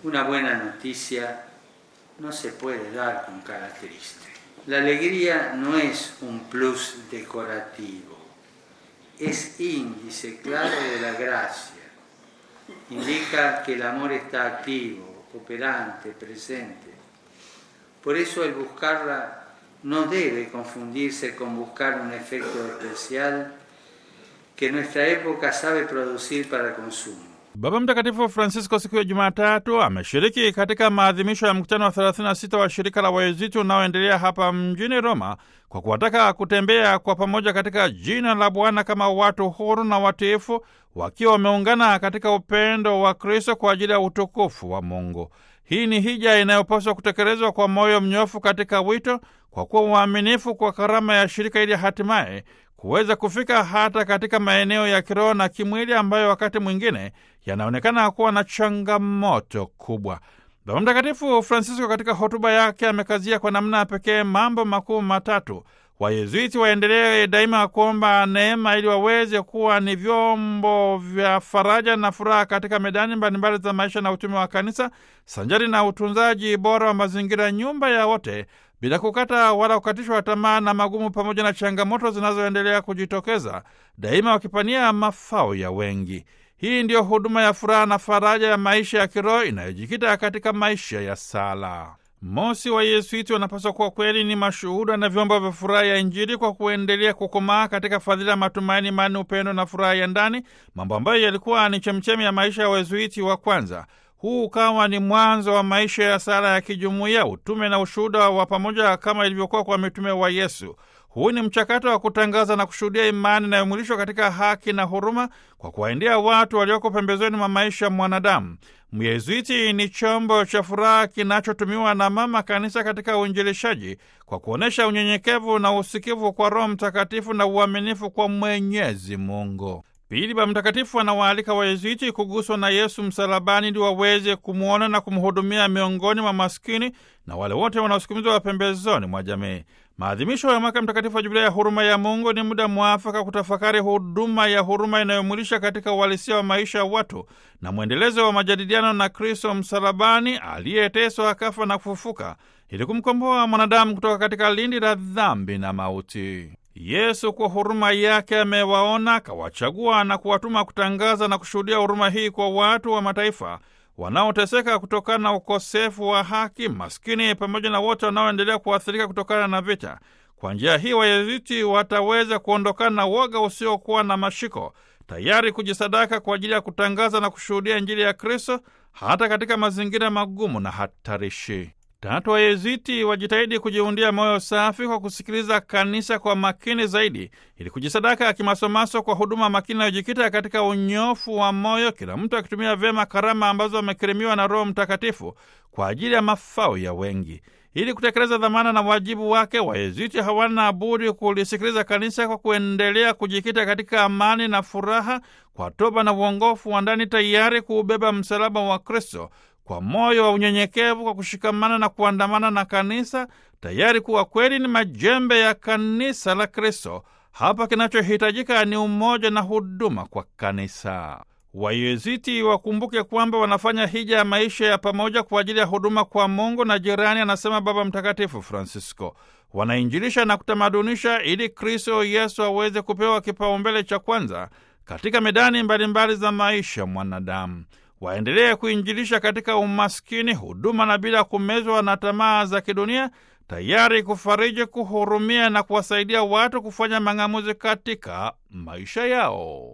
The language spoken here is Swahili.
Una buena noticia no se puede dar con cara triste. La alegría no es un plus decorativo, es índice claro de la gracia. Indica que el amor está activo, operante, presente. Por eso el buscarla no debe confundirse con buscar un efecto especial que nuestra época sabe producir para el consumo. Baba Mtakatifu Francisco siku ya Jumatatu ameshiriki katika maadhimisho ya mkutano wa 36 wa shirika la Waeziti unaoendelea hapa mjini Roma kwa kuwataka kutembea kwa pamoja katika jina la Bwana kama watu huru na watiifu wakiwa wameungana katika upendo wa Kristo kwa ajili ya utukufu wa Mungu. Hii ni hija inayopaswa kutekelezwa kwa moyo mnyofu katika wito, kwa kuwa uaminifu kwa karama ya shirika ili hatimaye kuweza kufika hata katika maeneo ya kiroho na kimwili ambayo wakati mwingine yanaonekana kuwa na changamoto kubwa. Baba Mtakatifu Francisco katika hotuba yake amekazia kwa namna ya pekee mambo makuu matatu. Wayezuiti waendelee daima kuomba neema ili waweze kuwa ni vyombo vya faraja na furaha katika medani mbalimbali za maisha na utume wa kanisa, sanjari na utunzaji bora wa mazingira, nyumba ya wote, bila kukata wala kukatishwa tamaa na magumu, pamoja na changamoto zinazoendelea kujitokeza, daima wakipania mafao ya wengi. Hii ndiyo huduma ya furaha na faraja ya maisha ya kiroho inayojikita katika maisha ya sala. Mosi, wa Yesuiti wanapaswa kuwa kweli ni mashuhuda na vyombo vya furaha ya Injili kwa kuendelea kukomaa katika fadhila ya matumaini, imani, upendo na furaha ya ndani, mambo ambayo yalikuwa ni chemchemi ya maisha ya Wayesuiti wa kwanza. Huu ukawa ni mwanzo wa maisha ya sala ya kijumuiya, utume na ushuhuda wa pamoja kama ilivyokuwa kwa mitume wa Yesu. Huu ni mchakato wa kutangaza na kushuhudia imani inayomwilishwa katika haki na huruma kwa kuwaendea watu walioko pembezoni mwa maisha ya mwanadamu. Myezuiti ni chombo cha furaha kinachotumiwa na Mama Kanisa katika uinjilishaji kwa kuonyesha unyenyekevu na usikivu kwa Roho Mtakatifu na uaminifu kwa Mwenyezi Mungu. Pili, Baba Mtakatifu anawaalika Wayezuiti kuguswa na Yesu msalabani ili waweze kumwona na kumhudumia miongoni mwa maskini na wale wote wanaosukumizwa pembezoni mwa jamii. Maadhimisho ya mwaka mtakatifu wa Jubilia ya huruma ya Mungu ni muda mwafaka kutafakari huduma ya huruma inayomwilisha katika uhalisia wa maisha ya watu na mwendelezo wa majadiliano na Kristo msalabani aliyeteswa akafa na kufufuka ili kumkomboa mwanadamu kutoka katika lindi la dhambi na mauti. Yesu kwa huruma yake amewaona, akawachagua na kuwatuma kutangaza na kushuhudia huruma hii kwa watu wa mataifa wanaoteseka kutokana na ukosefu wa haki, maskini, pamoja na wote wanaoendelea kuathirika kutokana na vita. Kwa njia hii Wayeziti wataweza kuondokana na woga usiokuwa na mashiko, tayari kujisadaka kwa ajili ya kutangaza na kushuhudia Injili ya Kristo hata katika mazingira magumu na hatarishi. Tatu, Wayeziti wajitahidi kujiundia moyo safi kwa kusikiliza kanisa kwa makini zaidi, ili kujisadaka kimasomaso kwa huduma makini inayojikita katika unyofu wa moyo, kila mtu akitumia vyema karama ambazo amekirimiwa na Roho Mtakatifu kwa ajili ya mafao ya wengi. Ili kutekeleza dhamana na wajibu wake, Wayeziti hawana budi kulisikiliza kanisa kwa kuendelea kujikita katika amani na furaha, kwa toba na uongofu wa ndani, tayari kuubeba msalaba wa Kristo kwa moyo wa unyenyekevu, kwa kushikamana na kuandamana na kanisa, tayari kuwa kweli ni majembe ya kanisa la Kristo. Hapa kinachohitajika ni umoja na huduma kwa kanisa. Wayeziti wakumbuke kwamba wanafanya hija ya maisha ya pamoja kwa ajili ya huduma kwa Mungu na jirani, anasema Baba Mtakatifu Francisco. Wanainjilisha na kutamadunisha ili Kristo Yesu aweze kupewa kipaumbele cha kwanza katika medani mbalimbali mbali za maisha mwanadamu. Waendelee kuinjilisha katika umaskini, huduma na bila kumezwa na tamaa za kidunia, tayari kufariji, kuhurumia na kuwasaidia watu kufanya mang'amuzi katika maisha yao.